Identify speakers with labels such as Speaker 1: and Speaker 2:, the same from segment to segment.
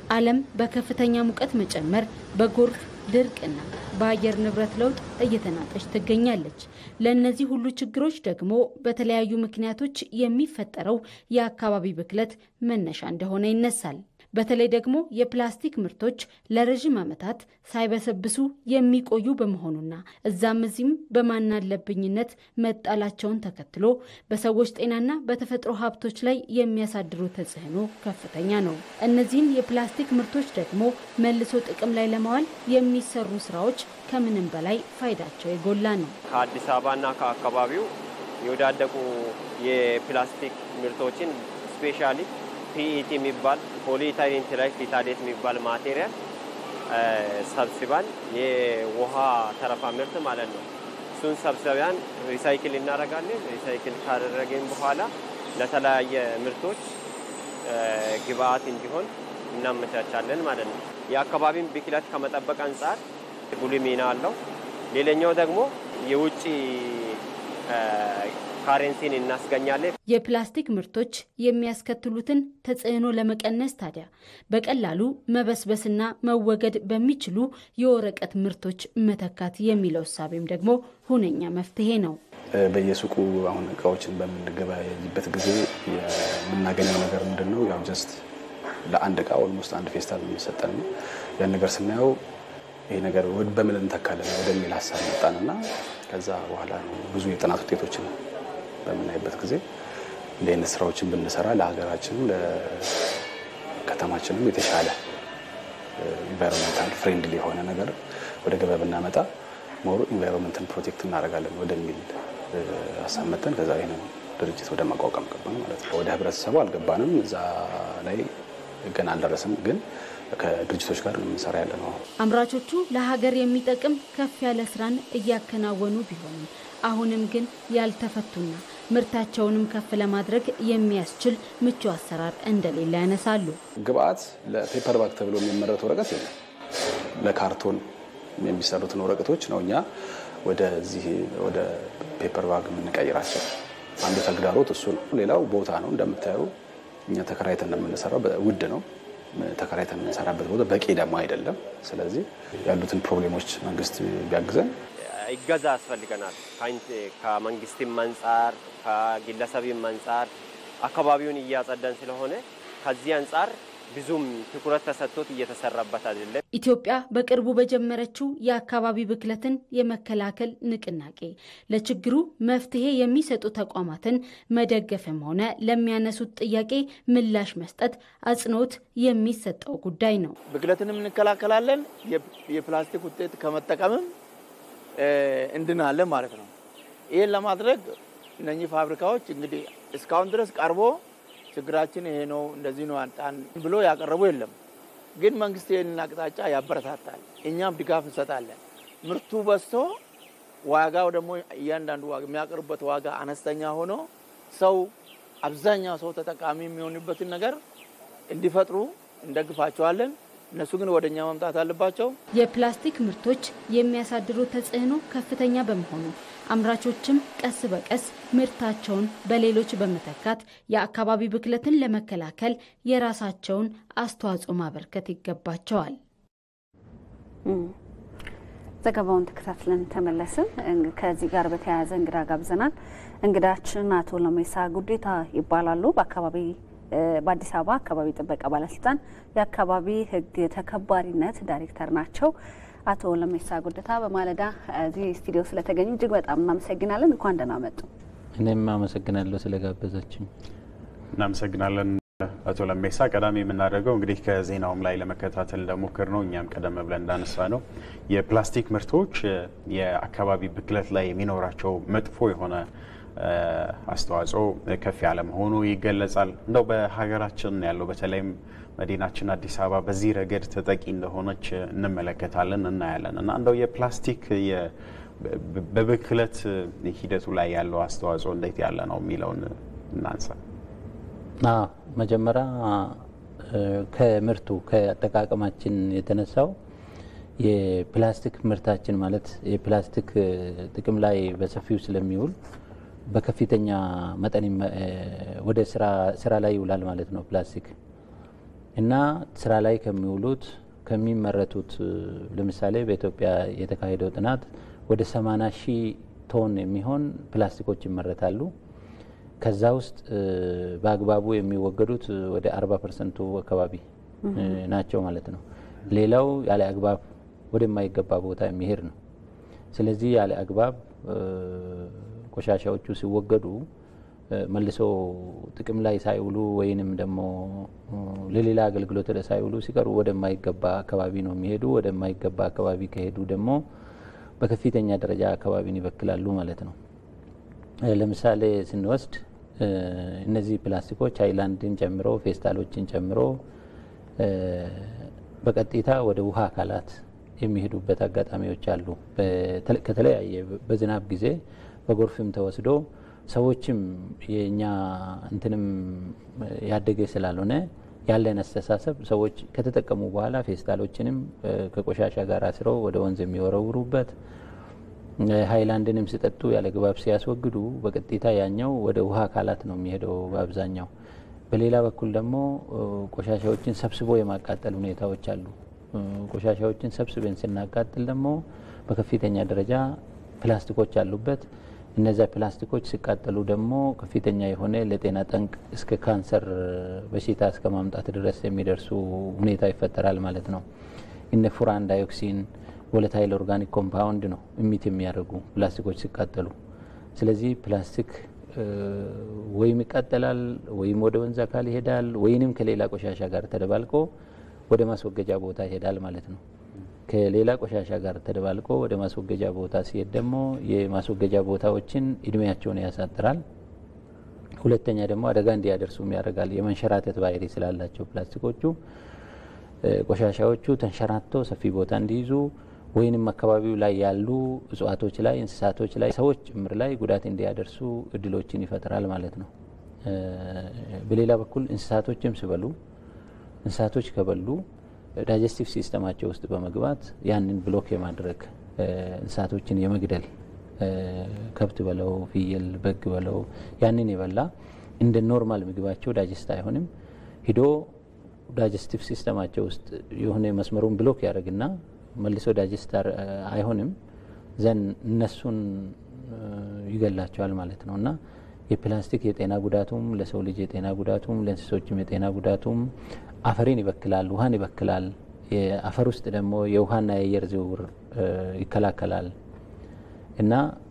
Speaker 1: ዓለም በከፍተኛ ሙቀት መጨመር፣ በጎርፍ ድርቅና በአየር ንብረት ለውጥ እየተናጠች ትገኛለች። ለእነዚህ ሁሉ ችግሮች ደግሞ በተለያዩ ምክንያቶች የሚፈጠረው የአካባቢ ብክለት መነሻ እንደሆነ ይነሳል። በተለይ ደግሞ የፕላስቲክ ምርቶች ለረዥም ዓመታት ሳይበሰብሱ የሚቆዩ በመሆኑና እዛም እዚህም በማናለብኝነት መጣላቸውን ተከትሎ በሰዎች ጤናና በተፈጥሮ ሀብቶች ላይ የሚያሳድሩ ተጽዕኖ ከፍተኛ ነው። እነዚህን የፕላስቲክ ምርቶች ደግሞ መልሶ ጥቅም ላይ ለማዋል የሚሰሩ ስራዎች ከምንም በላይ ፋይዳቸው የጎላ ነው።
Speaker 2: ከአዲስ አበባና ከአካባቢው የወዳደቁ የፕላስቲክ ምርቶችን ስፔሻሊ ፒኢቲ የሚባል ፖሊኢታይሊን ትራይፍታሌት የሚባል ማቴሪያል ሰብስበን የውሃ ተረፋ ምርት ማለት ነው። እሱን ሰብሰቢያን ሪሳይክል እናደርጋለን። ሪሳይክል ካደረግን በኋላ ለተለያየ ምርቶች ግብአት እንዲሆን እናመቻቻለን ማለት ነው። የአካባቢን ብክለት ከመጠበቅ አንጻር ጉልህ ሚና አለው። ሌላኛው ደግሞ የውጭ ካሬንሲን እናስገኛለን።
Speaker 1: የፕላስቲክ ምርቶች የሚያስከትሉትን ተጽዕኖ ለመቀነስ ታዲያ በቀላሉ መበስበስና መወገድ በሚችሉ የወረቀት ምርቶች መተካት የሚለው እሳቤም ደግሞ ሁነኛ መፍትሄ ነው።
Speaker 3: በየሱቁ አሁን እቃዎችን በምንገበያይበት ጊዜ የምናገኘው ነገር ምንድን ነው? ያው ጀስት ለአንድ እቃ ኦልሞስት አንድ ፌስታል የሚሰጠን ነው። ያን ነገር ስናየው ይሄ ነገር በምን እንተካለን ወደሚል ሀሳብ መጣንና ከዛ በኋላ ብዙ የጥናት ውጤቶችን በምናይበት ጊዜ እንዲህ አይነት ስራዎችን ብንሰራ ለሀገራችንም ለከተማችንም የተሻለ ኢንቫይሮንመንታል ፍሬንድሊ የሆነ ነገር ወደ ገበያ ብናመጣ ሞር ኢንቫይሮንመንትን ፕሮቴክት እናደርጋለን ወደሚል ሀሳብ መጠን ከዛ ይህንን ድርጅት ወደ ማቋቋም ገባን ማለት ነው። ወደ ህብረተሰቡ አልገባንም። እዛ ላይ ገና አልደረስም፣ ግን ከድርጅቶች ጋር የምንሰራ ያለ ነው።
Speaker 1: አምራቾቹ ለሀገር የሚጠቅም ከፍ ያለ ስራን እያከናወኑ ቢሆንም አሁንም ግን ያልተፈቱና ምርታቸውንም ከፍ ለማድረግ የሚያስችል ምቹ አሰራር እንደሌለ ያነሳሉ።
Speaker 3: ግብአት ለፔፐር ባግ ተብሎ የሚመረት ወረቀት የለም። ለካርቶን የሚሰሩትን ወረቀቶች ነው እኛ ወደዚህ ወደ ፔፐር ባግ የምንቀይራቸው። አንዱ ተግዳሮት እሱ ነው። ሌላው ቦታ ነው። እንደምታየው እኛ ተከራይተን እንደምንሰራው ውድ ነው። ተከራይተን የምንሰራበት ቦታ በቂ ደግሞ አይደለም። ስለዚህ ያሉትን ፕሮብሌሞች መንግስት ቢያግዘን
Speaker 2: ይገዛ ያስፈልገናል። ከመንግስትም አንጻር ከግለሰብም አንጻር አካባቢውን እያጸዳን ስለሆነ ከዚህ አንጻር ብዙም ትኩረት ተሰጥቶት እየተሰራበት አይደለም።
Speaker 1: ኢትዮጵያ በቅርቡ በጀመረችው የአካባቢ ብክለትን የመከላከል ንቅናቄ ለችግሩ መፍትሄ የሚሰጡ ተቋማትን መደገፍም ሆነ ለሚያነሱት ጥያቄ ምላሽ መስጠት አጽንኦት የሚሰጠው ጉዳይ ነው።
Speaker 4: ብክለትንም እንከላከላለን፣ የፕላስቲክ ውጤት ከመጠቀምም እንድናለን ማለት ነው። ይህን ለማድረግ እነኚህ ፋብሪካዎች እንግዲህ እስካሁን ድረስ ቀርቦ ችግራችን ይሄ ነው እንደዚህ ነው አንጣን ብሎ ያቀረቡ የለም። ግን መንግስት ይህንን አቅጣጫ ያበረታታል፣ እኛም ድጋፍ እንሰጣለን። ምርቱ በዝቶ ዋጋው ደግሞ እያንዳንዱ ዋጋ የሚያቀርቡበት ዋጋ አነስተኛ ሆኖ ሰው አብዛኛው ሰው ተጠቃሚ የሚሆንበትን ነገር እንዲፈጥሩ እንደግፋቸዋለን። እነሱ ግን ወደ እኛ መምጣት አለባቸው።
Speaker 1: የፕላስቲክ ምርቶች የሚያሳድሩ ተጽዕኖ ከፍተኛ በመሆኑ አምራቾችም ቀስ በቀስ ምርታቸውን በሌሎች በመተካት የአካባቢ ብክለትን ለመከላከል የራሳቸውን አስተዋጽኦ ማበርከት ይገባቸዋል።
Speaker 5: ዘገባውን ተከታትለን ተመለስን። ከዚህ ጋር በተያያዘ እንግዳ ጋብዘናል። እንግዳችን አቶ ለሜሳ ጉዴታ ይባላሉ። በአካባቢ በአዲስ አበባ አካባቢ ጥበቃ ባለስልጣን የአካባቢ ሕግ ተከባሪነት ዳይሬክተር ናቸው። አቶ ለሜሳ ጉደታ በማለዳ እዚህ ስቱዲዮ ስለተገኙ እጅግ በጣም እናመሰግናለን። እንኳን ደህና መጡ።
Speaker 6: እኔም አመሰግናለሁ ስለጋበዛችን።
Speaker 7: እናመሰግናለን አቶ ለሜሳ። ቀዳሚ የምናደርገው እንግዲህ ከዜናውም ላይ ለመከታተል እንደሞክር ነው እኛም ቀደም ብለን እንዳነሳ ነው የፕላስቲክ ምርቶች የአካባቢ ብክለት ላይ የሚኖራቸው መጥፎ የሆነ አስተዋጽኦ ከፍ ያለ መሆኑ ይገለጻል። እንደው በሀገራችን ያለው በተለይም መዲናችን አዲስ አበባ በዚህ ረገድ ተጠቂ እንደሆነች እንመለከታለን፣ እናያለን እና እንደው የፕላስቲክ በብክለት ሂደቱ ላይ ያለው አስተዋጽኦ እንዴት ያለ ነው የሚለውን እናንሳ።
Speaker 6: መጀመሪያ ከምርቱ ከአጠቃቀማችን የተነሳው የፕላስቲክ ምርታችን ማለት የፕላስቲክ ጥቅም ላይ በሰፊው ስለሚውል በከፍተኛ መጠን ወደ ስራ ላይ ይውላል ማለት ነው ፕላስቲክ። እና ስራ ላይ ከሚውሉት ከሚመረቱት ለምሳሌ በኢትዮጵያ የተካሄደው ጥናት ወደ 80 ሺህ ቶን የሚሆን ፕላስቲኮች ይመረታሉ። ከዛ ውስጥ በአግባቡ የሚወገዱት ወደ 40 ፐርሰንቱ አካባቢ ናቸው ማለት ነው። ሌላው ያለ አግባብ ወደማይገባ ቦታ የሚሄድ ነው። ስለዚህ ያለ አግባብ ቆሻሻዎቹ ሲወገዱ መልሶ ጥቅም ላይ ሳይውሉ ወይንም ደግሞ ለሌላ አገልግሎት ሳይውሉ ሲቀሩ ወደማይገባ አካባቢ ነው የሚሄዱ። ወደማይገባ አካባቢ ከሄዱ ደግሞ በከፍተኛ ደረጃ አካባቢን ይበክላሉ ማለት ነው። ለምሳሌ ስንወስድ እነዚህ ፕላስቲኮች ሃይላንድን ጨምሮ ፌስታሎችን ጨምሮ በቀጥታ ወደ ውሃ አካላት የሚሄዱበት አጋጣሚዎች አሉ። ከተለያየ በዝናብ ጊዜ በጎርፍም ተወስዶ ሰዎችም የእኛ እንትንም ያደገ ስላልሆነ ያለን አስተሳሰብ ሰዎች ከተጠቀሙ በኋላ ፌስታሎችንም ከቆሻሻ ጋር አስረው ወደ ወንዝ የሚወረውሩበት ሀይላንድንም ሲጠጡ ያለ ግባብ ሲያስወግዱ በቀጥታ ያኛው ወደ ውሃ አካላት ነው የሚሄደው በአብዛኛው። በሌላ በኩል ደግሞ ቆሻሻዎችን ሰብስቦ የማቃጠል ሁኔታዎች አሉ። ቆሻሻዎችን ሰብስበን ስናቃጥል ደግሞ በከፍተኛ ደረጃ ፕላስቲኮች አሉበት። እነዚያ ፕላስቲኮች ሲቃጠሉ ደግሞ ከፍተኛ የሆነ ለጤና ጠንቅ እስከ ካንሰር በሽታ እስከ ማምጣት ድረስ የሚደርሱ ሁኔታ ይፈጠራል ማለት ነው። እነ ፉራን ዳይኦክሲን ቮለታይል ኦርጋኒክ ኮምፓውንድ ነው እሚት የሚያደርጉ ፕላስቲኮች ሲቃጠሉ። ስለዚህ ፕላስቲክ ወይም ይቃጠላል ወይም ወደ ወንዝ አካል ይሄዳል ወይንም ከሌላ ቆሻሻ ጋር ተደባልቆ ወደ ማስወገጃ ቦታ ይሄዳል ማለት ነው። ከሌላ ቆሻሻ ጋር ተደባልቆ ወደ ማስወገጃ ቦታ ሲሄድ ደግሞ የማስወገጃ ቦታዎችን እድሜያቸውን ያሳጥራል። ሁለተኛ ደግሞ አደጋ እንዲያደርሱም ያደርጋል። የመንሸራተት ባህሪ ስላላቸው ፕላስቲኮቹ ቆሻሻዎቹ ተንሸራቶ ሰፊ ቦታ እንዲይዙ ወይንም አካባቢው ላይ ያሉ እጽዋቶች ላይ፣ እንስሳቶች ላይ፣ ሰዎች ጭምር ላይ ጉዳት እንዲያደርሱ እድሎችን ይፈጥራል ማለት ነው። በሌላ በኩል እንስሳቶችም ሲበሉ እንስሳቶች ከበሉ ዳይጀስቲቭ ሲስተማቸው ውስጥ በመግባት ያንን ብሎክ የማድረግ እንስሳቶችን የመግደል ከብት በለው ፍየል፣ በግ በለው ያንን የበላ እንደ ኖርማል ምግባቸው ዳይጀስት አይሆንም። ሂዶ ዳይጀስቲቭ ሲስተማቸው ውስጥ የሆነ መስመሩን ብሎክ ያደርግና መልሶ ዳይጀስት አይሆንም ዘን እነሱን ይገላቸዋል ማለት ነው እና የፕላስቲክ የጤና ጉዳቱም ለሰው ልጅ የጤና ጉዳቱም ለእንስሶችም የጤና ጉዳቱም አፈርን ይበክላል፣ ውሃን ይበክላል። የአፈር ውስጥ ደግሞ የውሃና የአየር ዝውውር ይከላከላል እና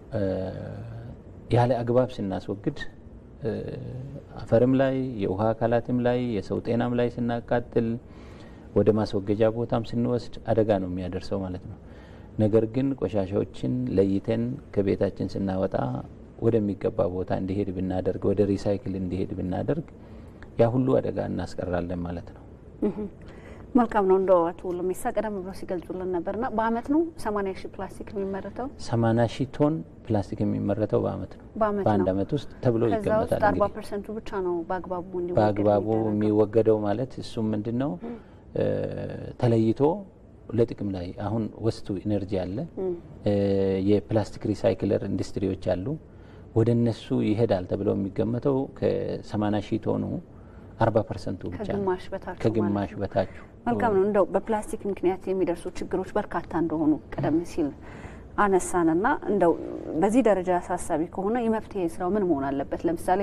Speaker 6: ያለ አግባብ ስናስወግድ አፈርም ላይ የውሃ አካላትም ላይ የሰው ጤናም ላይ ስናቃጥል ወደ ማስወገጃ ቦታም ስንወስድ አደጋ ነው የሚያደርሰው ማለት ነው። ነገር ግን ቆሻሻዎችን ለይተን ከቤታችን ስናወጣ ወደሚገባ ቦታ እንዲሄድ ብናደርግ፣ ወደ ሪሳይክል እንዲሄድ ብናደርግ ያ ሁሉ አደጋ እናስቀራለን ማለት ነው።
Speaker 5: መልካም ነው። እንደው አቶ ለሜሳ ቀደም ብሎ ሲገልጹልን ነበርና በአመት ነው ሰማኒያ ሺህ ፕላስቲክ የሚመረተው
Speaker 6: ሰማኒያ ሺህ ቶን ፕላስቲክ የሚመረተው በአመት ነው በአንድ አመት ውስጥ ተብሎ
Speaker 5: ከዛ ውስጥ
Speaker 6: ይገመታል።
Speaker 5: አርባ
Speaker 6: እንግዲህ
Speaker 5: ፐርሰንቱ ብቻ ነው በአግባቡ እንዲወገድ
Speaker 6: በአግባቡ
Speaker 5: የሚደረገው።
Speaker 6: የሚወገደው ማለት እሱም ምንድን ነው ተለይቶ ለጥቅም ላይ አሁን ወስቱ ኢነርጂ አለ፣ የፕላስቲክ ሪሳይክለር ኢንዱስትሪዎች አሉ። ወደ እነሱ ይሄዳል ተብሎ የሚገመተው ከ80 ሺህ ቶኑ 40 ፐርሰንቱ ብቻ ነው።
Speaker 5: ከግማሽ በታች
Speaker 6: ከግማሽ በታች
Speaker 5: መልካም ነው። እንደው በፕላስቲክ ምክንያት የሚደርሱ ችግሮች በርካታ እንደሆኑ ቀደም ሲል አነሳንና እንደው በዚህ ደረጃ አሳሳቢ ከሆነ የመፍትሄ ስራው ምን መሆን አለበት? ለምሳሌ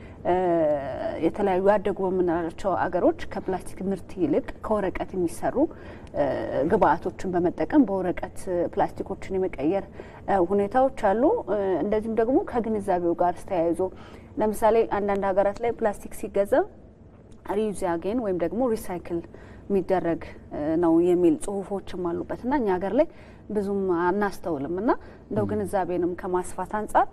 Speaker 5: የተለያዩ ያደጉ በምንላቸው አገሮች ከፕላስቲክ ምርት ይልቅ ከወረቀት የሚሰሩ ግብአቶችን በመጠቀም በወረቀት ፕላስቲኮችን የመቀየር ሁኔታዎች አሉ። እንደዚሁም ደግሞ ከግንዛቤው ጋር ተያይዞ ለምሳሌ አንዳንድ ሀገራት ላይ ፕላስቲክ ሲገዛ ሪዩዝ አጌን ወይም ደግሞ ሪሳይክል የሚደረግ ነው የሚል ጽሁፎችም አሉበት እና እኛ ሀገር ላይ ብዙም አናስተውልም እና እንደው ግንዛቤንም ከማስፋት አንጻር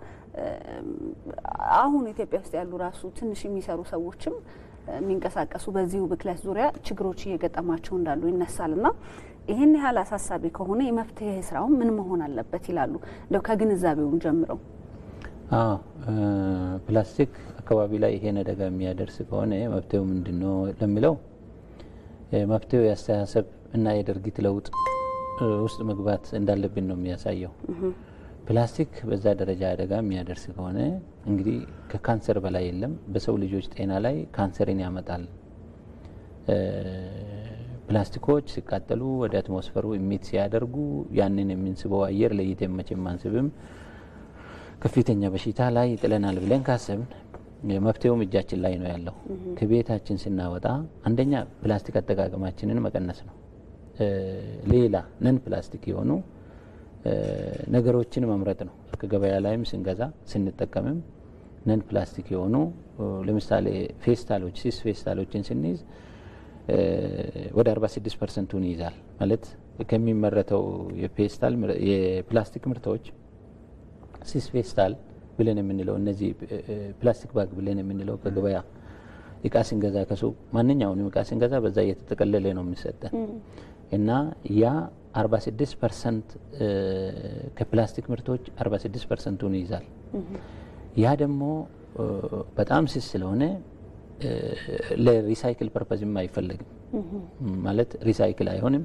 Speaker 5: አሁን ኢትዮጵያ ውስጥ ያሉ ራሱ ትንሽ የሚሰሩ ሰዎችም የሚንቀሳቀሱ በዚሁ ብክለት ዙሪያ ችግሮች እየገጠማቸው እንዳሉ ይነሳል እና ይህን ያህል አሳሳቢ ከሆነ የመፍትሄ ስራው ምን መሆን አለበት ይላሉ? እንደው ከግንዛቤውን ጀምረው
Speaker 6: አዎ ፕላስቲክ አካባቢ ላይ ይሄን አደጋ የሚያደርስ ከሆነ መፍትሄው ምንድን ነው ለሚለው መፍትሄው የአስተሳሰብ እና የድርጊት ለውጥ ውስጥ መግባት እንዳለብን ነው የሚያሳየው። ፕላስቲክ በዛ ደረጃ አደጋ የሚያደርስ ከሆነ እንግዲህ ከካንሰር በላይ የለም። በሰው ልጆች ጤና ላይ ካንሰርን ያመጣል። ፕላስቲኮች ሲቃጠሉ ወደ አትሞስፈሩ ኢሚት ሲያደርጉ ያንን የምንስበው አየር ለይተን መቼም አንስብም። ከፍተኛ በሽታ ላይ ይጥለናል ብለን ካሰብን መፍትሄውም እጃችን ላይ ነው ያለው። ከቤታችን ስናወጣ አንደኛ ፕላስቲክ አጠቃቀማችንን መቀነስ ነው። ሌላ ነን ፕላስቲክ የሆኑ ነገሮችን መምረጥ ነው። ከገበያ ላይም ስንገዛ ስንጠቀምም ነን ፕላስቲክ የሆኑ ለምሳሌ ፌስታሎች፣ ሲስ ፌስታሎችን ስንይዝ ወደ 46 ፐርሰንቱን ይይዛል ማለት ከሚመረተው የፌስታል የፕላስቲክ ምርቶች ሲስ ፌስታል ብለን የምንለው እነዚህ ፕላስቲክ ባግ ብለን የምንለው ከገበያ እቃ ስንገዛ ከሱቅ ማንኛውንም እቃ ስንገዛ በዛ እየተጠቀለለ ነው የሚሰጠን እና ያ 46 ፐርሰንት ከፕላስቲክ ምርቶች 46 ፐርሰንቱን ይይዛል። ያ ደግሞ በጣም ስስ ስለሆነ ለሪሳይክል ፐርፐዝም አይፈለግም። ማለት ሪሳይክል አይሆንም፣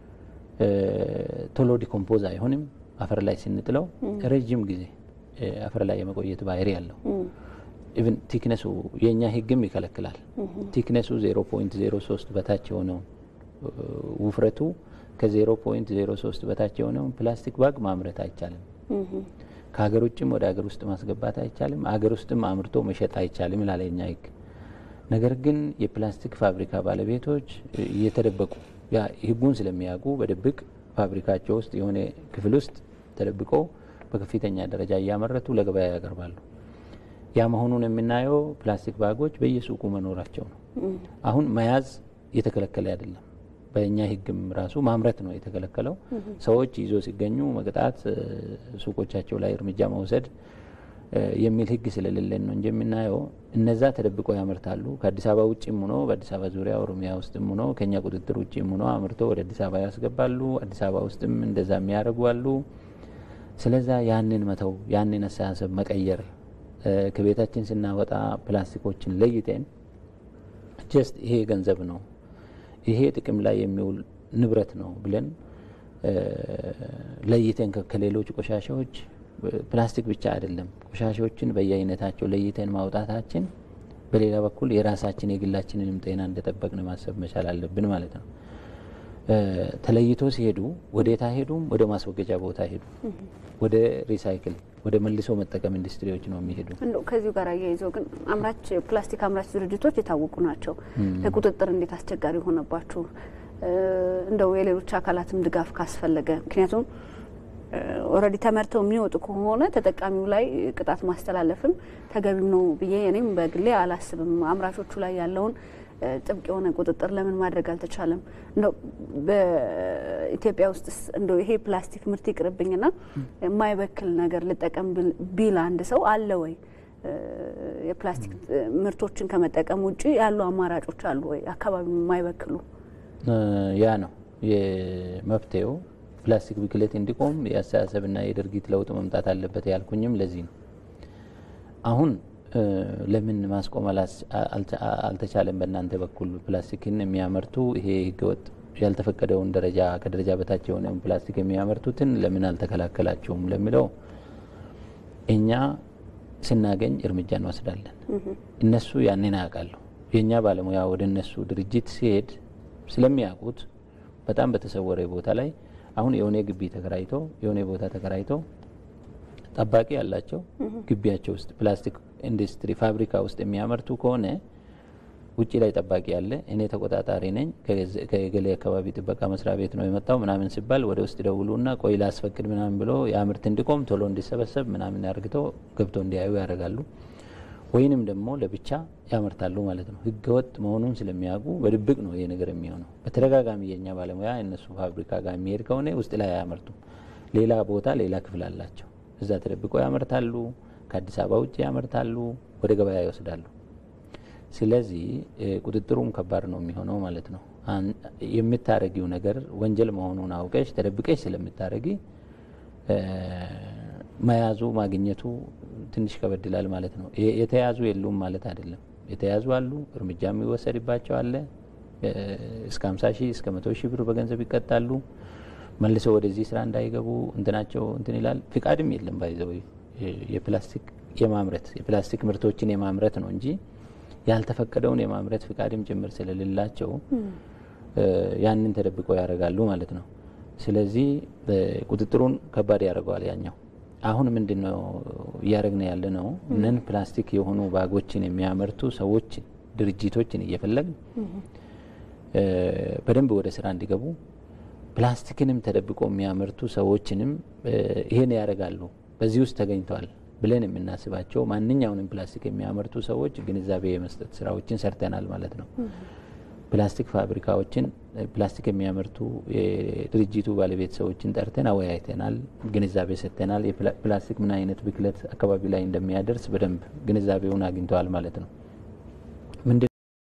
Speaker 6: ቶሎ ዲኮምፖዝ አይሆንም። አፈር ላይ ስንጥለው ረጅም ጊዜ አፈር ላይ የመቆየት ባህሪ ያለው ኢቭን ቲክነሱ የእኛ ሕግም ይከለክላል። ቲክነሱ 0.03 በታች የሆነው ውፍረቱ ከ0.03 በታች የሆነውን ፕላስቲክ ባግ ማምረት አይቻልም። ከሀገር ውጭም ወደ ሀገር ውስጥ ማስገባት አይቻልም። ሀገር ውስጥም አምርቶ መሸጥ አይቻልም ይላል የኛ ሕግ። ነገር ግን የፕላስቲክ ፋብሪካ ባለቤቶች እየተደበቁ ያ ሕጉን ስለሚያውቁ በድብቅ ፋብሪካቸው ውስጥ የሆነ ክፍል ውስጥ ተደብቆ በከፍተኛ ደረጃ እያመረቱ ለገበያ ያቀርባሉ። ያ መሆኑን የምናየው ፕላስቲክ ባጎች በየሱቁ መኖራቸው ነው። አሁን መያዝ የተከለከለ አይደለም። በእኛ ህግም ራሱ ማምረት ነው የተከለከለው። ሰዎች ይዞ ሲገኙ መቅጣት፣ ሱቆቻቸው ላይ እርምጃ መውሰድ የሚል ህግ ስለሌለን ነው እንጂ የምናየው እነዛ ተደብቆ ያመርታሉ። ከአዲስ አበባ ውጭም ሆኖ በአዲስ አበባ ዙሪያ ኦሮሚያ ውስጥም ሆኖ ከኛ ቁጥጥር ውጭም ሆኖ አምርቶ ወደ አዲስ አበባ ያስገባሉ። አዲስ አበባ ውስጥም እንደዛ የሚያደርጉ አሉ። ስለዛ ያንን መተው ያንን አስተሳሰብ መቀየር ከቤታችን ስናወጣ ፕላስቲኮችን ለይተን ጀስት ይሄ ገንዘብ ነው ይሄ ጥቅም ላይ የሚውል ንብረት ነው ብለን ለይተን ከሌሎች ቆሻሻዎች ፕላስቲክ ብቻ አይደለም ቆሻሻዎችን በየአይነታቸው ለይተን ማውጣታችን በሌላ በኩል የራሳችን የግላችንንም ጤና እንደጠበቅን ማሰብ መቻል አለብን ማለት ነው። ተለይቶ ሲሄዱ ወዴታ ሄዱም ወደ ማስወገጃ ቦታ ሄዱ፣ ወደ ሪሳይክል ወደ መልሶ መጠቀም ኢንዱስትሪዎች ነው የሚሄዱ።
Speaker 5: እንደው ከዚሁ ጋር አያይዘው ግን አምራች ፕላስቲክ አምራች ድርጅቶች የታወቁ ናቸው። ለቁጥጥር እንዴት አስቸጋሪ ሆነባችሁ? እንደው የሌሎች አካላትም ድጋፍ ካስፈለገ ምክንያቱም ኦልሬዲ ተመርተው የሚወጡ ከሆነ ተጠቃሚው ላይ ቅጣት ማስተላለፍም ተገቢም ነው ብዬ እኔም በግሌ አላስብም። አምራቾቹ ላይ ያለውን ጥብቅ የሆነ ቁጥጥር ለምን ማድረግ አልተቻለም? እንደው በኢትዮጵያ ውስጥ እንደው ይሄ ፕላስቲክ ምርት ይቅርብኝና የማይበክል ነገር ልጠቀም ቢል አንድ ሰው አለ ወይ? የፕላስቲክ ምርቶችን ከመጠቀም ውጭ ያሉ አማራጮች አሉ ወይ? አካባቢ የማይበክሉ
Speaker 6: ያ ነው የመፍትሄው። ፕላስቲክ ብክለት እንዲቆም የአስተሳሰብና የድርጊት ለውጥ መምጣት አለበት ያልኩኝም ለዚህ ነው። አሁን ለምን ማስቆም አልተቻለም? በእናንተ በኩል ፕላስቲክን የሚያመርቱ ይሄ ህገወጥ ያልተፈቀደውን ደረጃ ከደረጃ በታች የሆነውን ፕላስቲክ የሚያመርቱትን ለምን አልተከላከላችሁም ለሚለው እኛ ስናገኝ እርምጃ እንወስዳለን። እነሱ ያንን ያውቃሉ። የእኛ ባለሙያ ወደ እነሱ ድርጅት ሲሄድ ስለሚያውቁት በጣም በተሰወረ ቦታ ላይ አሁን የሆነ ግቢ ተከራይቶ የሆነ ቦታ ተከራይቶ ጠባቂ ያላቸው ግቢያቸው ውስጥ ፕላስቲክ ኢንዱስትሪ ፋብሪካ ውስጥ የሚያመርቱ ከሆነ ውጭ ላይ ጠባቂ ያለ እኔ ተቆጣጣሪ ነኝ ከገሌ አካባቢ ጥበቃ መስሪያ ቤት ነው የመጣው ምናምን ሲባል ወደ ውስጥ ደውሉና ቆይ ላስፈቅድ ምናምን ብሎ የምርት እንዲቆም ቶሎ እንዲሰበሰብ ምናምን ያርግተው ገብተው እንዲያዩ ያደርጋሉ። ወይንም ደግሞ ለብቻ ያመርታሉ ማለት ነው። ህገወጥ መሆኑን ስለሚያውቁ በድብቅ ነው ይሄ ነገር የሚሆነው። በተደጋጋሚ የእኛ ባለሙያ እነሱ ፋብሪካ ጋር የሚሄድ ከሆነ ውስጥ ላይ አያመርቱም። ሌላ ቦታ ሌላ ክፍል አላቸው። እዛ ተደብቀው ያመርታሉ። ከአዲስ አበባ ውጭ ያመርታሉ፣ ወደ ገበያ ይወስዳሉ። ስለዚህ ቁጥጥሩም ከባድ ነው የሚሆነው ማለት ነው። የምታረጊው ነገር ወንጀል መሆኑን አውቀሽ ተደብቀሽ ስለምታረጊ መያዙ ማግኘቱ ትንሽ ከበድላል ማለት ነው። የተያዙ የሉም ማለት አይደለም። የተያዙ አሉ፣ እርምጃ የሚወሰድባቸው አለ። እስከ 50 ሺህ እስከ መቶ ሺህ ብር በገንዘብ ይቀጣሉ። መልሰው ወደዚህ ስራ እንዳይገቡ እንትናቸው እንትን ይላል። ፍቃድም የለም ባይዘው የፕላስቲክ የማምረት የፕላስቲክ ምርቶችን የማምረት ነው እንጂ ያልተፈቀደውን የማምረት ፍቃድም ጭምር ስለሌላቸው ያንን ተደብቆ ያደርጋሉ ማለት ነው። ስለዚህ ቁጥጥሩን ከባድ ያደርገዋል ያኛው። አሁን ምንድን ነው እያደረግን ያለ ነው? ነን ፕላስቲክ የሆኑ ባጎችን የሚያመርቱ ሰዎች ድርጅቶችን እየፈለግን በደንብ ወደ ስራ እንዲገቡ ፕላስቲክንም ተደብቆ የሚያመርቱ ሰዎችንም ይሄን ያደርጋሉ በዚህ ውስጥ ተገኝተዋል ብለን የምናስባቸው ማንኛውንም ፕላስቲክ የሚያመርቱ ሰዎች ግንዛቤ የመስጠት ስራዎችን ሰርተናል ማለት ነው። ፕላስቲክ ፋብሪካዎችን ፕላስቲክ የሚያመርቱ የድርጅቱ ባለቤት ሰዎችን ጠርተን አወያይተናል፣ ግንዛቤ ሰጥተናል። የፕላስቲክ ምን አይነት ብክለት አካባቢ ላይ እንደሚያደርስ በደንብ ግንዛቤውን አግኝተዋል ማለት ነው። ምንድን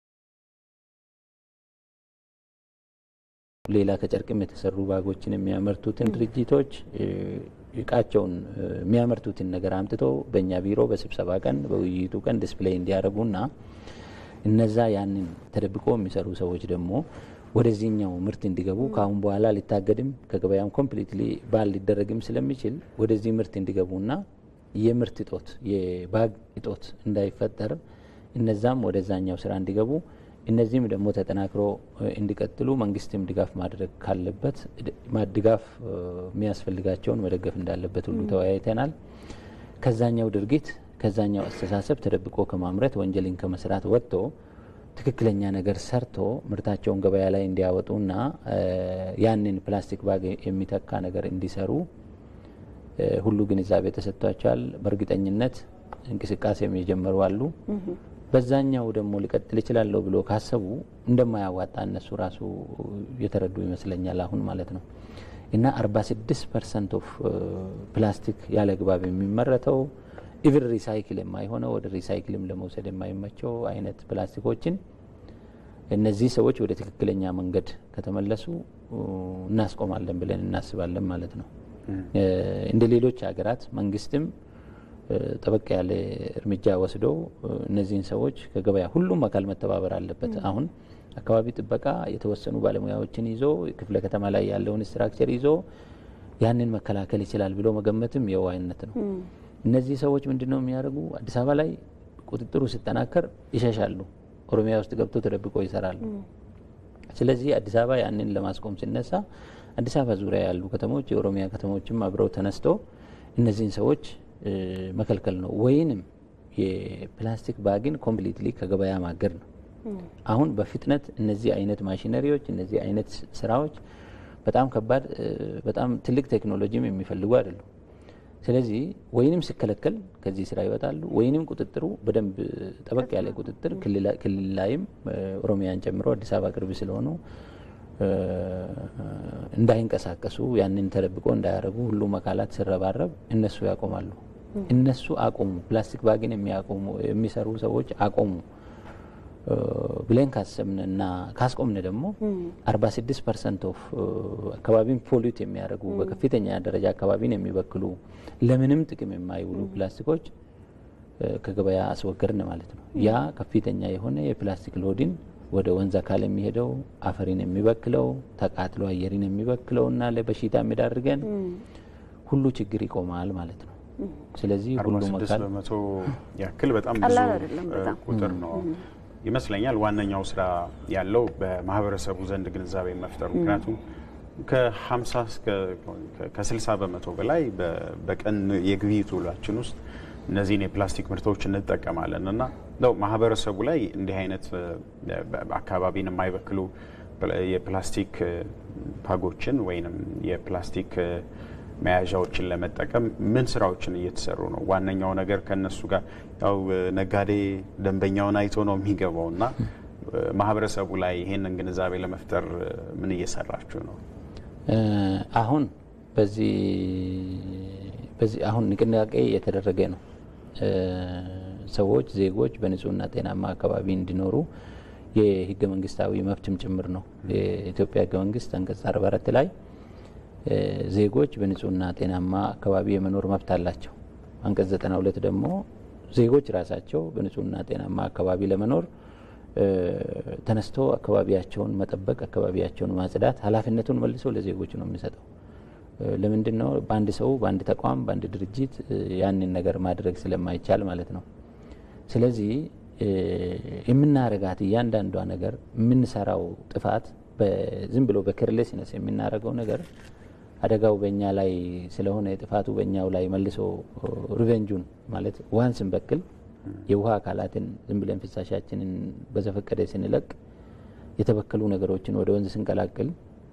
Speaker 6: ሌላ ከጨርቅም የተሰሩ ባጎችን የሚያመርቱትን ድርጅቶች እቃቸውን የሚያመርቱትን ነገር አምጥቶ በእኛ ቢሮ በስብሰባ ቀን በውይይቱ ቀን ዲስፕሌይ እንዲያደርጉና እነዛ ያንን ተደብቆ የሚሰሩ ሰዎች ደግሞ ወደዚህኛው ምርት እንዲገቡ ከአሁን በኋላ ሊታገድም ከገበያም ኮምፕሊትሊ ባል ሊደረግም ስለሚችል ወደዚህ ምርት እንዲገቡና የምርት እጦት የባግ እጦት እንዳይፈጠር እነዛም ወደዛኛው ስራ እንዲገቡ እነዚህም ደግሞ ተጠናክሮ እንዲቀጥሉ መንግስትም ድጋፍ ማድረግ ካለበት ድጋፍ የሚያስፈልጋቸውን መደገፍ እንዳለበት ሁሉ ተወያይተናል። ከዛኛው ድርጊት ከዛኛው አስተሳሰብ ተደብቆ ከማምረት ወንጀልን ከመስራት ወጥቶ ትክክለኛ ነገር ሰርቶ ምርታቸውን ገበያ ላይ እንዲያወጡና ያንን ፕላስቲክ ባግ የሚተካ ነገር እንዲሰሩ ሁሉ ግንዛቤ ተሰጥቷቸዋል። በእርግጠኝነት እንቅስቃሴም የጀመሩ አሉ። በዛኛው ደግሞ ሊቀጥል ይችላለሁ ብሎ ካሰቡ እንደማያዋጣ እነሱ ራሱ የተረዱ ይመስለኛል አሁን ማለት ነው። እና 46 ፐርሰንት ኦፍ ፕላስቲክ ያለ ግባብ የሚመረተው ኢቭን ሪሳይክል የማይሆነው ወደ ሪሳይክልም ለመውሰድ የማይመቸው አይነት ፕላስቲኮችን እነዚህ ሰዎች ወደ ትክክለኛ መንገድ ከተመለሱ እናስቆማለን ብለን እናስባለን ማለት ነው። እንደ ሌሎች ሀገራት መንግስትም ጠበቅ ያለ እርምጃ ወስዶ እነዚህን ሰዎች ከገበያ ሁሉም አካል መተባበር አለበት። አሁን አካባቢ ጥበቃ የተወሰኑ ባለሙያዎችን ይዞ ክፍለ ከተማ ላይ ያለውን ስትራክቸር ይዞ ያንን መከላከል ይችላል ብሎ መገመትም የዋህነት ነው። እነዚህ ሰዎች ምንድን ነው የሚያደርጉ? አዲስ አበባ ላይ ቁጥጥሩ ሲጠናከር ይሸሻሉ። ኦሮሚያ ውስጥ ገብቶ ተደብቆ ይሰራሉ። ስለዚህ አዲስ አበባ ያንን ለማስቆም ሲነሳ አዲስ አበባ ዙሪያ ያሉ ከተሞች የኦሮሚያ ከተሞችም አብረው ተነስቶ እነዚህን ሰዎች መከልከል ነው ወይንም የፕላስቲክ ባግን ኮምፕሊትሊ ከገበያ ማገድ ነው። አሁን በፍጥነት እነዚህ አይነት ማሽነሪዎች እነዚህ አይነት ስራዎች በጣም ከባድ በጣም ትልቅ ቴክኖሎጂም የሚፈልጉ አይደሉም። ስለዚህ ወይንም ሲከለከል ከዚህ ስራ ይወጣሉ፣ ወይንም ቁጥጥሩ በደንብ ጠበቅ ያለ ቁጥጥር ክልል ላይም ኦሮሚያን ጨምሮ አዲስ አበባ ቅርብ ስለሆኑ እንዳይንቀሳቀሱ ያንን ተደብቆ እንዳያደርጉ ሁሉም አካላት ሲረባረብ እነሱ ያቆማሉ። እነሱ አቆሙ፣ ፕላስቲክ ባግን የሚያቆሙ የሚሰሩ ሰዎች አቆሙ ብለን ካሰብን እና ካስቆምን ደግሞ 46 ፐርሰንት ኦፍ አካባቢን ፖሊዩት የሚያደርጉ በከፍተኛ ደረጃ አካባቢን የሚበክሉ ለምንም ጥቅም የማይውሉ ፕላስቲኮች ከገበያ አስወገድን ማለት ነው። ያ ከፍተኛ የሆነ የፕላስቲክ ሎድን ወደ ወንዝ አካል የሚሄደው አፈሪን የሚበክለው ተቃጥሎ አየሪን የሚበክለው እና ለበሽታ የሚዳርገን ሁሉ ችግር ይቆማል ማለት ነው። ስለዚህ ሁሉም አካል
Speaker 7: በመቶ ያክል በጣም ብዙ ቁጥር ነው ይመስለኛል። ዋነኛው ስራ ያለው በማህበረሰቡ ዘንድ ግንዛቤ መፍጠሩ ምክንያቱም ከ50 ከ60 በመቶ በላይ በቀን የግብይት ውሏችን ውስጥ እነዚህን የፕላስቲክ ምርቶች እንጠቀማለን እና ነው ማህበረሰቡ ላይ እንዲህ አይነት አካባቢን የማይበክሉ የፕላስቲክ ፓጎችን ወይንም የፕላስቲክ መያዣዎችን ለመጠቀም ምን ስራዎችን እየተሰሩ ነው? ዋነኛው ነገር ከነሱ ጋር ያው ነጋዴ ደንበኛውን አይቶ ነው የሚገባው እና ማህበረሰቡ ላይ ይሄንን ግንዛቤ ለመፍጠር ምን እየሰራችሁ ነው?
Speaker 6: አሁን በዚህ በዚህ አሁን ንቅናቄ እየተደረገ ነው። ሰዎች ዜጎች በንጹህና ጤናማ አካባቢ እንዲኖሩ የህገ መንግስታዊ መብትም ጭምር ነው። የኢትዮጵያ ህገ መንግስት አንቀጽ አርባ አራት ላይ ዜጎች በንጹህና ጤናማ አካባቢ የመኖር መብት አላቸው። አንቀጽ ዘጠና ሁለት ደግሞ ዜጎች ራሳቸው በንጹህና ጤናማ አካባቢ ለመኖር ተነስቶ አካባቢያቸውን መጠበቅ፣ አካባቢያቸውን ማጽዳት ኃላፊነቱን መልሶ ለዜጎች ነው የሚሰጠው። ለምንድን ነው በአንድ ሰው በአንድ ተቋም በአንድ ድርጅት ያንን ነገር ማድረግ ስለማይቻል ማለት ነው። ስለዚህ የምናረጋት እያንዳንዷ ነገር የምንሰራው ጥፋት ዝም ብሎ በኬርሌስነስ የምናደርገው ነገር አደጋው በእኛ ላይ ስለሆነ ጥፋቱ በእኛው ላይ መልሶ ሪቨንጁን ማለት ውሃን ስንበክል የውሃ አካላትን ዝም ብለን ፍሳሻችንን በዘፈቀደ ስንለቅ የተበከሉ ነገሮችን ወደ ወንዝ ስንቀላቅል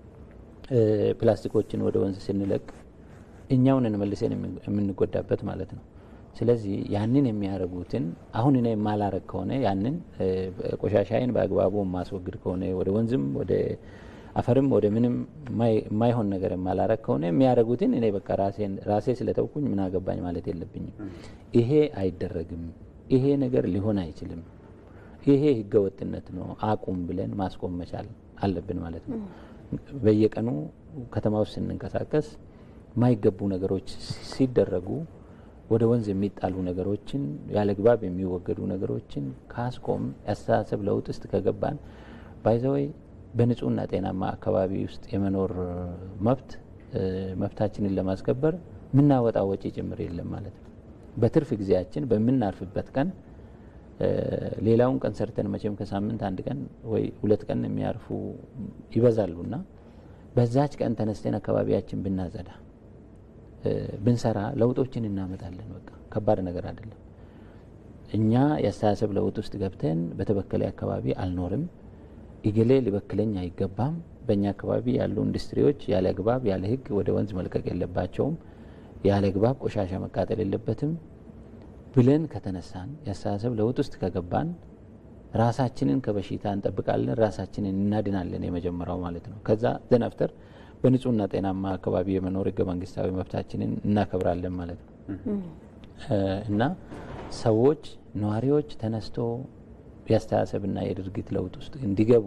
Speaker 6: ፕላስቲኮችን ወደ ወንዝ ስንለቅ እኛውን መልሰን የምንጎዳበት ማለት ነው። ስለዚህ ያንን የሚያደርጉትን አሁን እኔ የማላረግ ከሆነ ያንን ቆሻሻይን በአግባቡ የማስወግድ ከሆነ ወደ ወንዝም ወደ አፈርም ወደ ምንም የማይሆን ነገር የማላረግ ከሆነ የሚያደርጉትን እኔ በቃ ራሴ ስለተውኩኝ ምን አገባኝ ማለት የለብኝም። ይሄ አይደረግም፣ ይሄ ነገር ሊሆን አይችልም፣ ይሄ ህገወጥነት ነው፣ አቁም ብለን ማስቆም መቻል አለብን ማለት ነው። በየቀኑ ከተማ ውስጥ ስንንቀሳቀስ የማይገቡ ነገሮች ሲደረጉ ወደ ወንዝ የሚጣሉ ነገሮችን ያለ ግባብ የሚወገዱ ነገሮችን ካስቆም የአስተሳሰብ ለውጥ ውስጥ ከገባን ባይዘወይ በንጹህና ጤናማ አካባቢ ውስጥ የመኖር መብት መብታችንን ለማስከበር የምናወጣው ወጪ ጭምር የለም ማለት ነው። በትርፍ ጊዜያችን በምናርፍበት ቀን ሌላውን ቀን ሰርተን መቼም ከሳምንት አንድ ቀን ወይ ሁለት ቀን የሚያርፉ ይበዛሉና በዛች ቀን ተነስተን አካባቢያችን ብናጸዳ ብንሰራ ለውጦችን እናመጣለን። በቃ ከባድ ነገር አይደለም። እኛ የአስተሳሰብ ለውጥ ውስጥ ገብተን በተበከለ አካባቢ አልኖርም፣ እገሌ ሊበክለኝ አይገባም፣ በእኛ አካባቢ ያሉ ኢንዱስትሪዎች ያለ አግባብ ያለ ሕግ ወደ ወንዝ መልቀቅ የለባቸውም፣ ያለ አግባብ ቆሻሻ መቃጠል የለበትም ብለን ከተነሳን የአስተሳሰብ ለውጥ ውስጥ ከገባን ራሳችንን ከበሽታ እንጠብቃለን፣ ራሳችንን እናድናለን። የመጀመሪያው ማለት ነው። ከዛ ዘናፍተር በንጹህና ጤናማ አካባቢ የመኖር ህገ መንግስታዊ መብታችንን እናከብራለን ማለት ነው እና ሰዎች ነዋሪዎች ተነስቶ የአስተሳሰብና የድርጊት ለውጥ ውስጥ እንዲገቡ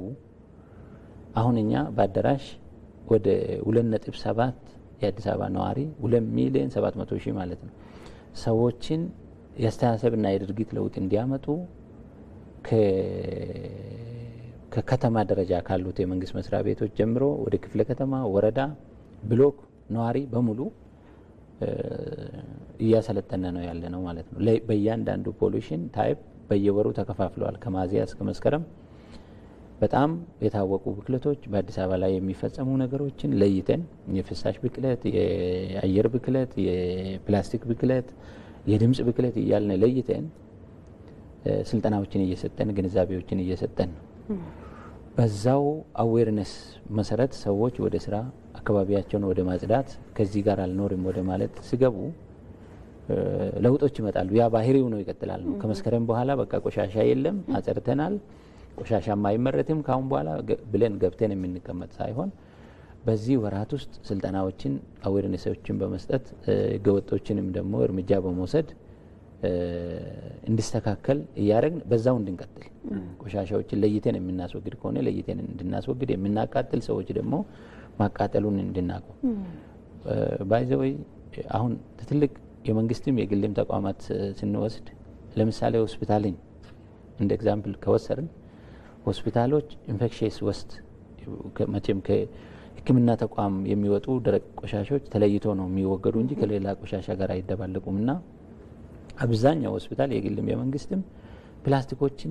Speaker 6: አሁን እኛ በአዳራሽ ወደ ሁለት ነጥብ ሰባት የአዲስ አበባ ነዋሪ ሁለት ሚሊዮን ሰባት መቶ ሺህ ማለት ነው ሰዎችን የአስተሳሰብና የድርጊት ለውጥ እንዲያመጡ ከከተማ ደረጃ ካሉት የመንግስት መስሪያ ቤቶች ጀምሮ ወደ ክፍለ ከተማ፣ ወረዳ፣ ብሎክ ነዋሪ በሙሉ እያሰለጠነ ነው ያለ ነው ማለት ነው። በእያንዳንዱ ፖሊሽን ታይፕ በየወሩ ተከፋፍለዋል። ከሚያዝያ እስከ መስከረም በጣም የታወቁ ብክለቶች በአዲስ አበባ ላይ የሚፈጸሙ ነገሮችን ለይተን የፍሳሽ ብክለት፣ የአየር ብክለት፣ የፕላስቲክ ብክለት፣ የድምፅ ብክለት እያልን ለይተን ስልጠናዎችን እየሰጠን ግንዛቤዎችን እየሰጠን ነው። በዛው አዌርነስ መሰረት ሰዎች ወደ ስራ አካባቢያቸውን ወደ ማጽዳት ከዚህ ጋር አልኖርም ወደ ማለት ሲገቡ ለውጦች ይመጣሉ። ያ ባህሪው ነው ይቀጥላል ነው። ከመስከረም በኋላ በቃ ቆሻሻ የለም አጸድተናል፣ ቆሻሻም አይመረትም ካሁን በኋላ ብለን ገብተን የምንቀመጥ ሳይሆን በዚህ ወራት ውስጥ ስልጠናዎችን አዌርነሶችን በመስጠት ህገወጦችንም ደግሞ እርምጃ በመውሰድ እንዲስተካከል እያደረግን በዛው እንድንቀጥል ቆሻሻዎችን ለይተን የምናስወግድ ከሆነ ለይተን እንድናስወግድ፣ የምናቃጥል ሰዎች ደግሞ ማቃጠሉን እንድናቆም ባይዘወይ አሁን ትልቅ የመንግስትም የግልም ተቋማት ስንወስድ ለምሳሌ ሆስፒታልን እንደ ኤግዛምፕል ከወሰድን ሆስፒታሎች ኢንፌክሽስ ወስት መቼም ከሕክምና ተቋም የሚወጡ ደረቅ ቆሻሾች ተለይቶ ነው የሚወገዱ እንጂ ከሌላ ቆሻሻ ጋር አይደባለቁም እና አብዛኛው ሆስፒታል የግልም የመንግስትም ፕላስቲኮችን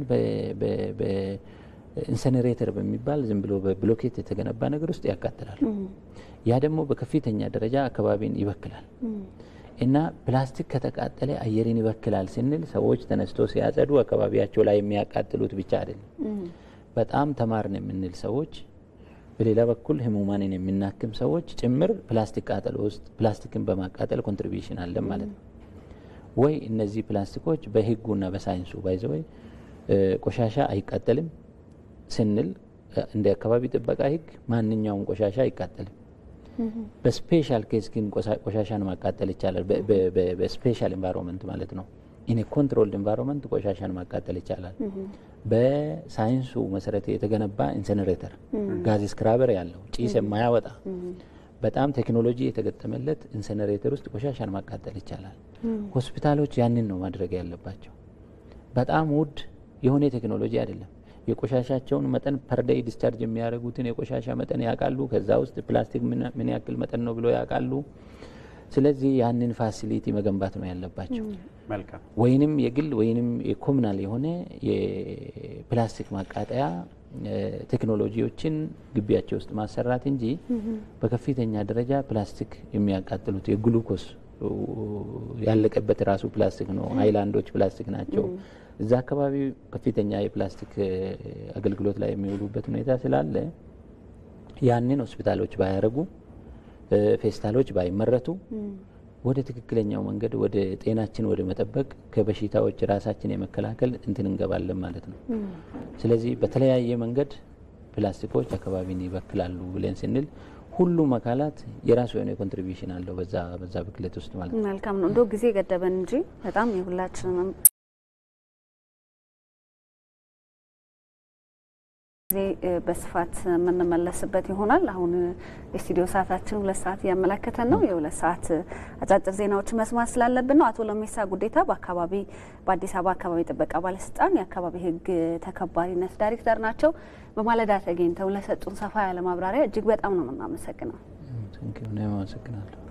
Speaker 6: በኢንሰነሬተር በሚባል ዝም ብሎ በብሎኬት የተገነባ ነገር ውስጥ ያቃጥላሉ። ያ ደግሞ በከፍተኛ ደረጃ አካባቢን ይበክላል እና ፕላስቲክ ከተቃጠለ አየርን ይበክላል ስንል ሰዎች ተነስቶ ሲያጸዱ አካባቢያቸው ላይ የሚያቃጥሉት ብቻ አይደለም። በጣም ተማርን የምንል ሰዎች በሌላ በኩል ህሙማንን የምናክም ሰዎች ጭምር ፕላስቲክ ቃጠሎ ውስጥ ፕላስቲክን በማቃጠል ኮንትሪቢሽን አለን ማለት ነው። ወይ እነዚህ ፕላስቲኮች በህጉና በሳይንሱ ባይዘወይ ቆሻሻ አይቃጠልም ስንል እንደ አካባቢ ጥበቃ ህግ ማንኛውም ቆሻሻ አይቃጠልም። በስፔሻል ኬስ ግን ቆሻሻን ማቃጠል ይቻላል። በስፔሻል ኤንቫይሮንመንት ማለት ነው። ኢን ኮንትሮልድ ኤንቫይሮንመንት ቆሻሻን ማቃጠል ይቻላል። በሳይንሱ መሰረት የተገነባ ኢንሰነሬተር ጋዝ ስክራበር ያለው ጭስ የማያወጣ በጣም ቴክኖሎጂ የተገጠመለት ኢንሰነሬተር ውስጥ ቆሻሻን ማቃጠል ይቻላል። ሆስፒታሎች ያንን ነው ማድረግ ያለባቸው። በጣም ውድ የሆነ ቴክኖሎጂ አይደለም። የቆሻሻቸውን መጠን ፐርደይ ዲስቻርጅ የሚያደርጉትን የቆሻሻ መጠን ያውቃሉ። ከዛ ውስጥ ፕላስቲክ ምን ያክል መጠን ነው ብሎ ያውቃሉ። ስለዚህ ያንን ፋሲሊቲ መገንባት ነው ያለባቸው።
Speaker 7: መልካም
Speaker 6: ወይንም የግል ወይንም የኮሙናል የሆነ የፕላስቲክ ማቃጠያ ቴክኖሎጂዎችን ግቢያቸው ውስጥ ማሰራት እንጂ በከፍተኛ ደረጃ ፕላስቲክ የሚያቃጥሉት የግሉኮስ ያለቀበት ራሱ ፕላስቲክ ነው። ሀይላንዶች ፕላስቲክ ናቸው። እዛ አካባቢ ከፍተኛ የፕላስቲክ አገልግሎት ላይ የሚውሉበት ሁኔታ ስላለ ያንን ሆስፒታሎች ባያረጉ፣ ፌስታሎች ባይመረቱ ወደ ትክክለኛው መንገድ ወደ ጤናችን ወደ መጠበቅ ከበሽታዎች ራሳችን የመከላከል እንትን እንገባለን ማለት ነው። ስለዚህ በተለያየ መንገድ ፕላስቲኮች አካባቢን ይበክላሉ ብለን ስንል ሁሉም አካላት የራሱ የሆነ ኮንትሪቢሽን አለው በዛ በዛ ብክለት ውስጥ ማለት ነው።
Speaker 5: መልካም ነው። እንደው ጊዜ ገደበን እንጂ በጣም የሁላችንም ጊዜ በስፋት የምንመለስበት ይሆናል። አሁን የስቱዲዮ ሰዓታችን ሁለት ሰዓት እያመለከተን ነው። የሁለት ሰዓት አጫጭር ዜናዎች መስማት ስላለብን ነው። አቶ ለሜሳ ጉዴታ በአካባቢ በአዲስ አበባ አካባቢ ጥበቃ ባለስልጣን የአካባቢ ሕግ ተከባሪነት ዳይሬክተር ናቸው። በማለዳ ተገኝተው ለሰጡን ሰፋ ያለ ማብራሪያ እጅግ በጣም ነው የምናመሰግነው።
Speaker 6: አመሰግናለሁ።